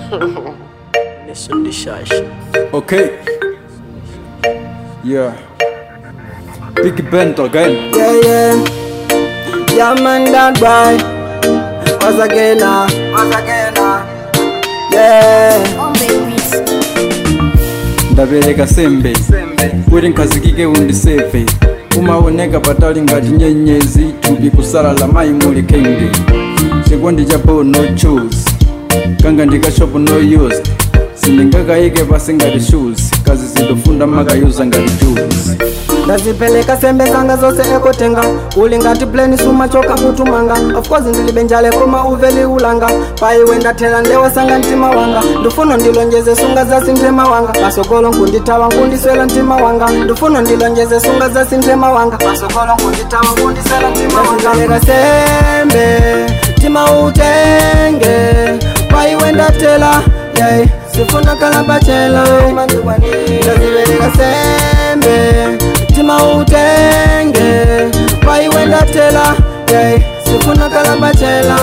Listen the shash. Okay. Yeah. Big Bent again. Yeah, yeah. Yeah, man, that boy. Once again, ah. Once again, ah. Yeah. Oh babies, ndabereka sembe kuti nkhazikike undiseve umaoneka patali ngati nyenyezi thupi kusalala mayi muli khenge chikondi chapo no choose kanga ndikashopo no used sindingakayike pasi ngati shoes kazi zindofunda makayuza ngati juice ndazipeleka sembe zanga zose ekotenga uli ngati pleni sumachoka kutumanga of course ndilibe njale koma uveli ulanga paiwe ndathela ndewasanga mtima wanga ndifuna ndilonjeze sunga zasi mtima wanga pasogolo nkunditawa nkundiswela mtima wanga ndifuna ndilonjeze sunga zasi mtima wanga pasogolo nkunditawa nkundiswela mtima wanga ndazipeleka sembe mtima utenge paiwe ndathela yeah. sifuna kalabachela ndazipeleka sembe mtima utenge paiwenda tela yeah. sifuna kalabachela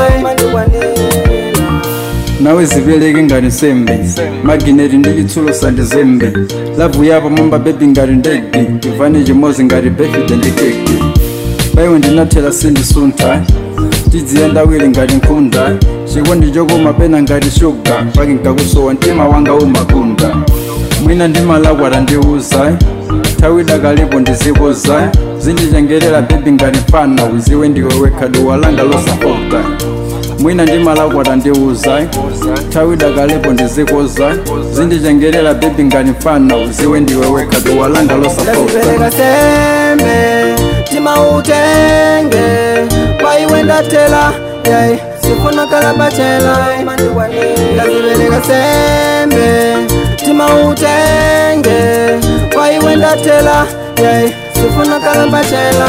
nawe zibereke ngati sembe magineti ndi chitsulo sandi zembe lavu yapo momba bebi ngati ndege ivane chimozi ngati befide ndi keke paiwe ndinathela sindisuntha tidziyenda awiri ngati nkhunda chikondi chokoma pena ngati shuga paki nkakusowa mtima wanga umakunda mwina ndimalakwata ndiuza nthawi dakalipo ndizikoza zindichengerera bebi ngati mfana uziwe ndiwe wekha duwa langa losapota mwina ndimalakwata ndiuza nthawi dakalipo ndizikoza zindichengerera bebi ngati mfana uziwe ndiwe wekha duwa langa losapota ndazipereka sembe mtima utenge paiwenda tela yeah. sifuna kalabachela ndazipereka sembe mtima utenge paiwenda tela yeah. sifuna kalabachela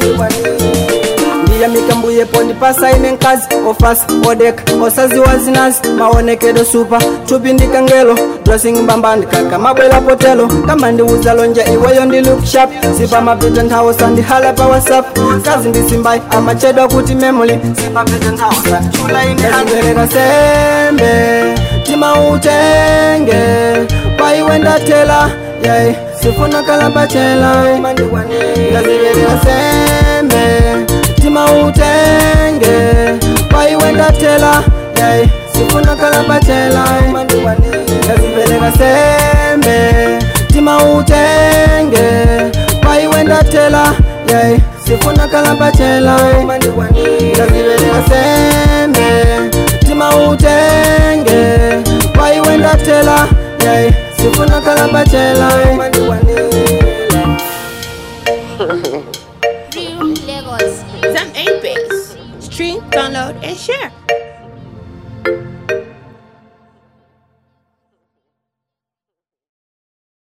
ndiya mikambuye pondi pasaine nkazi ofasi odeka osaziwa zinazi maonekedo supa thupi ndikangelo dressing mbambandikaka mabwela potelo kama ndiuza lonje iweyo ndi look sharp sipa mapita nthawo sandihala pa whatsapp kazi ndisimbai amachedwa kuti memory sipapita nthawo sandichulaindazipereka sembe tima utenge paiwe ndatela yeah. sifuna kalabachela ndazipereka sembe mtima utenge paiwenda tela yeah. sifuna kalabachela ndazipereka sembe mtima utenge paiwenda tela yeah. sifuna kalabachela ndazipereka sembe mtima utenge paiwenda tela yeah. sifuna kalabachela real Lagos. Some 8 base. Stream, download, and share.